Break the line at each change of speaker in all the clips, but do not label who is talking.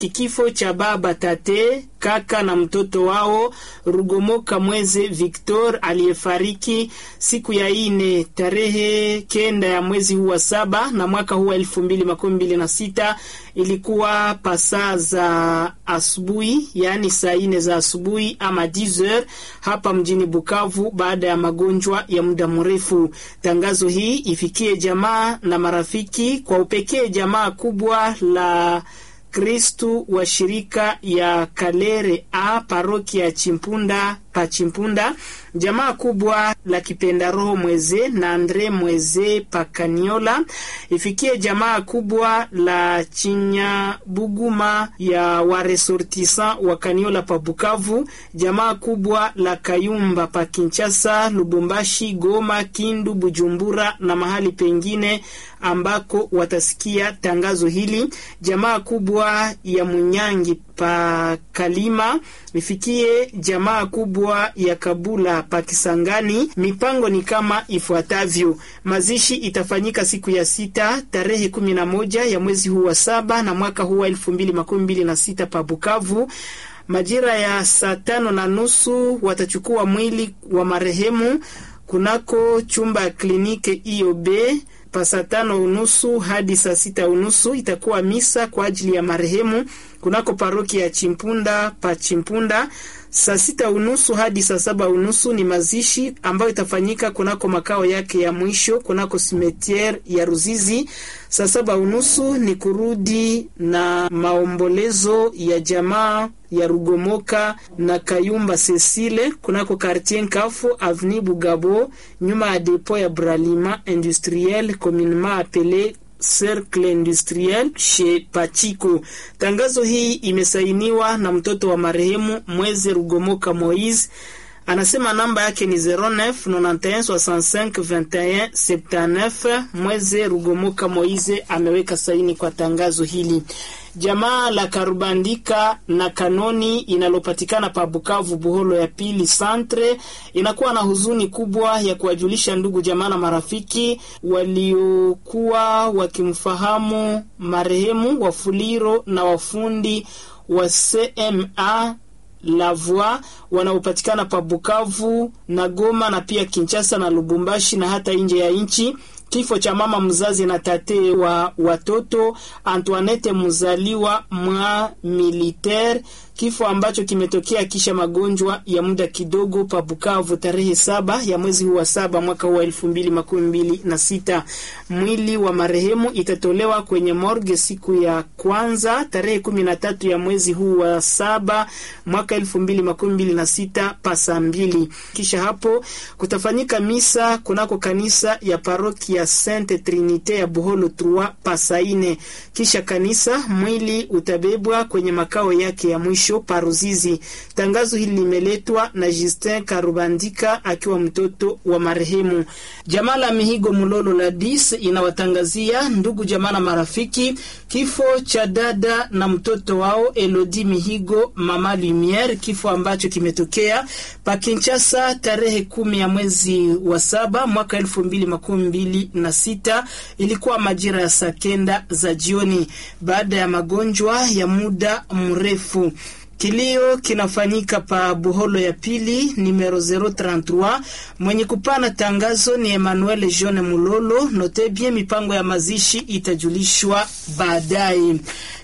Kifo cha baba tate kaka na mtoto wao Rugomoka Mweze Victor aliyefariki siku ya ine tarehe kenda ya mwezi huu wa saba na mwaka huu wa elfu mbili makumi mbili na sita ilikuwa pasaa za asubuhi, yaani saa ine za asubuhi ama 10h hapa mjini Bukavu, baada ya magonjwa ya muda mrefu. Tangazo hii ifikie jamaa na marafiki, kwa upekee jamaa kubwa la Kristu wa shirika ya Kalere a parokia ya Chimpunda pa Chimpunda, jamaa kubwa la kipenda roho Mweze na Andre Mweze pa Kaniola, ifikie jamaa kubwa la Chinya Buguma ya waresortisa wa Kaniola pa Bukavu, jamaa kubwa la Kayumba pa Kinshasa, Lubumbashi, Goma, Kindu, Bujumbura na mahali pengine ambako watasikia tangazo hili, jamaa kubwa ya Munyangi pa Kalima ifikie jamaa kubwa ya Kabula pa Kisangani. Mipango ni kama ifuatavyo: mazishi itafanyika siku ya sita tarehe kumi na moja ya mwezi huu wa saba na mwaka huu wa elfu mbili makumi mbili na sita pa Bukavu. Majira ya saa tano na nusu watachukua mwili wa marehemu kunako chumba ya kliniki IOB pa saa tano unusu hadi saa sita unusu itakuwa misa kwa ajili ya marehemu kunako paroki ya Chimpunda pa Chimpunda. Saa sita unusu hadi saa saba unusu ni mazishi ambayo itafanyika kunako makao yake ya mwisho kunako simetiere ya Ruzizi. Saa saba unusu ni kurudi na maombolezo ya jamaa ya Rugomoka na Kayumba Cecile kunako quartier Nkafu avenue Bugabo nyuma ya depo ya Bralima industriel communement appelé Cercle Industriel chez Pachiko. Tangazo hii imesainiwa na mtoto wa marehemu Mweze Rugomoka Moise. Anasema namba yake ni 09 91 65 21 79. Mweze Rugomoka Moise ameweka saini kwa tangazo hili. Jamaa la Karubandika na Kanoni inalopatikana pa Bukavu Buholo ya pili Santre inakuwa na huzuni kubwa ya kuwajulisha ndugu jamaa na marafiki waliokuwa wakimfahamu marehemu Wafuliro na wafundi wa CMA la Voix wanaopatikana pa Bukavu na Goma na pia Kinshasa na Lubumbashi na hata nje ya nchi. Kifo cha mama mzazi na tate wa watoto Antoinette mzaliwa mwa militaire, kifo ambacho kimetokea kisha magonjwa ya muda kidogo pa Bukavu tarehe saba ya mwezi huu wa saba mwaka huu wa elfu mbili makumi mbili na sita. Mwili wa marehemu itatolewa kwenye morgue siku ya kwanza tarehe kumi na tatu ya mwezi huu wa saba mwaka elfu mbili makumi mbili na sita pa saa mbili. Kisha hapo kutafanyika misa kunako kanisa ya paroki ya Sainte Trinite ya Buholo 3 pa saa ine. Kisha kanisa mwili utabebwa kwenye makao yake ya mwisho Paruzizi. Tangazo hili limeletwa na Justin Karubandika akiwa mtoto wa marehemu. Jamaa la Mihigo Mulolo la dis inawatangazia ndugu jamaa na marafiki kifo cha dada na mtoto wao Elodie Mihigo mama Lumiere, kifo ambacho kimetokea pa Kinshasa tarehe kumi ya mwezi wa saba mwaka elfu mbili makumi mbili na sita. Ilikuwa majira ya saa kenda za jioni baada ya magonjwa ya muda mrefu. Kilio kinafanyika pa Buholo ya pili numero 033. Mwenye kupana tangazo ni Emmanuel Jean Mulolo. Note bien, mipango ya mazishi itajulishwa baadaye.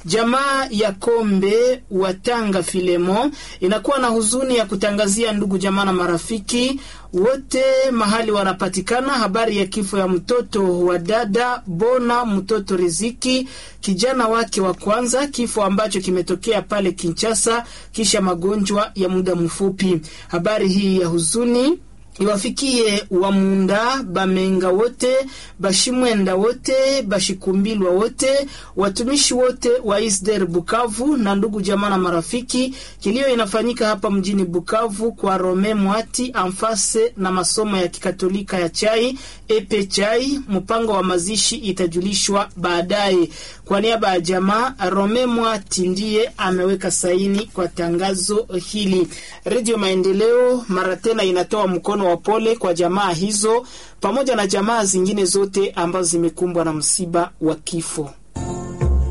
Jamaa ya Kombe wa Tanga Filemo inakuwa na huzuni ya kutangazia ndugu jamaa na marafiki wote mahali wanapatikana habari ya kifo ya mtoto wa dada Bona mtoto Riziki, kijana wake wa kwanza, kifo ambacho kimetokea pale Kinshasa kisha magonjwa ya muda mfupi. Habari hii ya huzuni iwafikie Wamunda Bamenga wote Bashimwenda wote Bashikumbilwa wote watumishi wote wa Isder Bukavu na ndugu jamaa na marafiki. Kilio inafanyika hapa mjini Bukavu kwa Rome Mwati amfase na masomo ya kikatolika ya chai epe chai. Mpango wa mazishi itajulishwa baadaye. Kwa niaba ya jamaa, Rome Mwati ndiye ameweka saini kwa tangazo hili. Redio Maendeleo mara tena inatoa mkono wa pole kwa jamaa hizo pamoja na jamaa zingine zote ambazo zimekumbwa na msiba wa kifo.